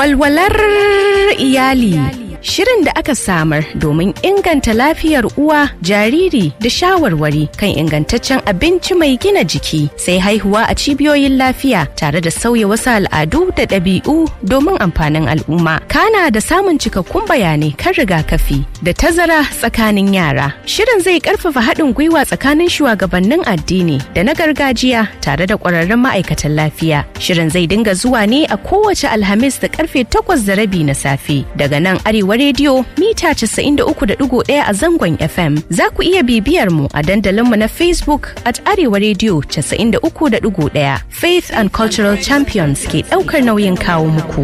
Walwalar iyali. Shirin da aka samar domin inganta lafiyar uwa, jariri da shawarwari kan ingantaccen abinci mai gina jiki sai haihuwa a cibiyoyin lafiya tare da sauya wasu al'adu da ɗabi'u domin amfanin al'umma. Kana da samun cikakkun bayanai kan rigakafi da tazara tsakanin yara. Shirin zai ƙarfafa haɗin gwiwa tsakanin shugabannin addini da na gargajiya tare da ƙwararrun ma'aikatan lafiya. Shirin zai dinga zuwa ne a kowace Alhamis da karfe takwas da rabi na safe daga nan Arewa rediyo mita 93.1 a zangon FM. Za ku iya bibiyar mu a dandalinmu na Facebook at Arewa rediyo 93.1 Faith and Cultural Champions ke ɗaukar nauyin kawo muku.